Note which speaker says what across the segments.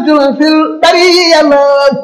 Speaker 1: fil bari yàlla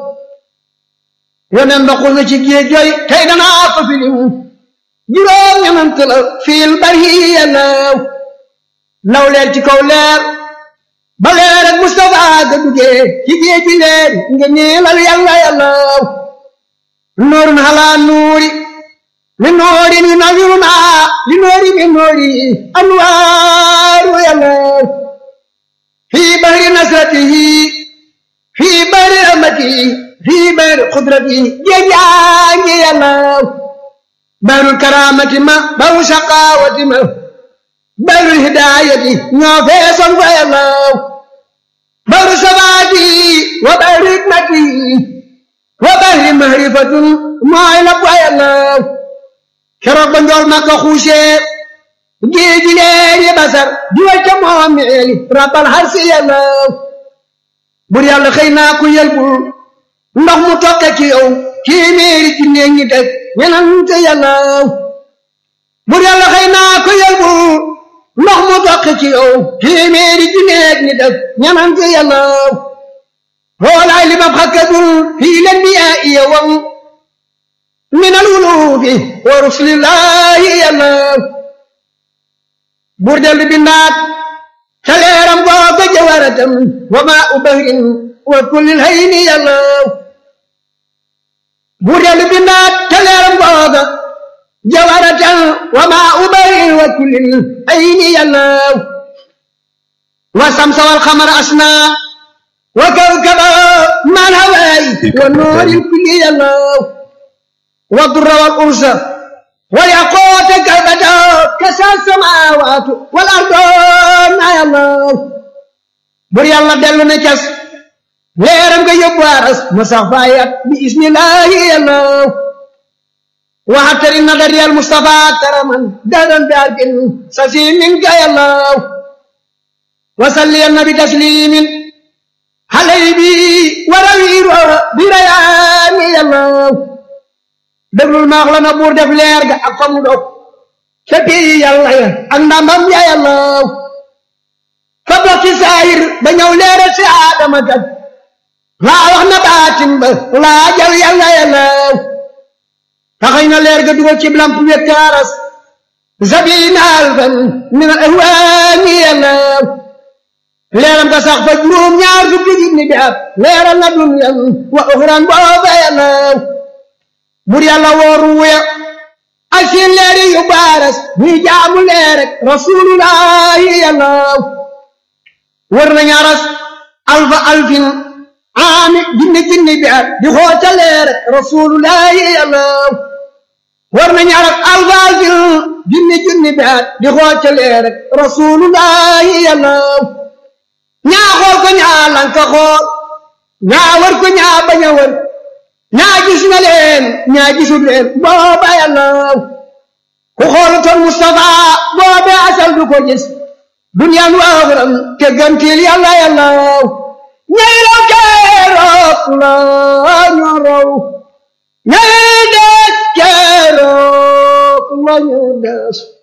Speaker 1: yoneen ndoxul na ci géej yooyu tey danaa ko filim juróom ñenant la fil bari yàlla law leer ci kaw leer ba leer ak Mustafa ga duggee ci géej gi leer nga ñeelal yàlla yàlla nuurun halaa nuuri li nuuri ni nawiruna li nuuri mi nuuri anwaaru yàlla fii bahri nasratihi fii bahri rahmatihi fii bahri qudratihi géej yaa ngi yàlla bahrul karaamati ma bahru shaqaawati ma bahrul hidaayati ñoo feesoon fa yàlla bahru sabaati wa bahri hikmati wa bahri mahrifatun mooy la fa yàlla keroog ba njool Makka xuusee géeji leer yi basar di way ca moomeeli rabbal harsi yàlla bur yàlla xëy naa ku yelbul ndox mu tokke ci yow téeméeri ci néeg ñi teg ñenante yàlla bur yàlla xëy naa ku yelbul ndox mu tokke ci yow téeméeri ci néeg ñi teg ñenante yàlla hoolaay li mab xakkadul fii len bi yaa iya wam min al wuluufi wa rusulillahi yàlla buur dellu bindaat ca leeram googa jawaratam wa maa u bahrin wa kullil hayni yàlla buur dellu bindaat ca leeram googa jawaratam wa maa u bahrin wa kullil hayni yàlla wa samsa wal xamara asna wa kawkaba mal hawaay wa nooril kulli yàlla wa durra wal ursa والياقوت كالبدر كسى السماوات والارض يا الله بر يلا دلو نكس ليرم كي يبوارس مصفايات بإذن الله يا الله وحتر النظر يا المصطفى كرما دارن داركن سسيم منك يا الله وصلي النبي تسليم حليبي وروير بريان يا الله déglul maax la na buur def leer ga ak fa mu dog ca pii yàlla ya ak ndamam ya yàlla fa bokki saayir ba ñëw leera si aadama kat laa wax na baatin ba laa jal yàlla yàlla taxañ na leer ga dugal ci lamp wekkaaras sabina alfan min al ahwaani yàlla leeram ga sax fa juróom ñaar fukki junni bi at leeral na dunyan wa uxran booba yàlla bur yàlla wooru wuya ak seen leeri yu baaras ñuy jaamu leer rek rasulullahi yàlla wër nañu aras alfa alfin aami jinni jinni bi at di xoota leer rek rasulullahi yàlla wër nañu aras alfa alfin jinni jinni bi at di xoota leer rek rasulullahi yàlla ñaa xool ko ñaa lanka xool ñaa wër ko ñaa bañ a wër ñaa gis na leen ñaa gisul leen booba yàlla ku xoolutoon Mustafa boobe asal du ko gis duniyaan waaxuram te gantil yàlla yàlla ñay raw keroog la ñu raw ñay des keroog la ñu des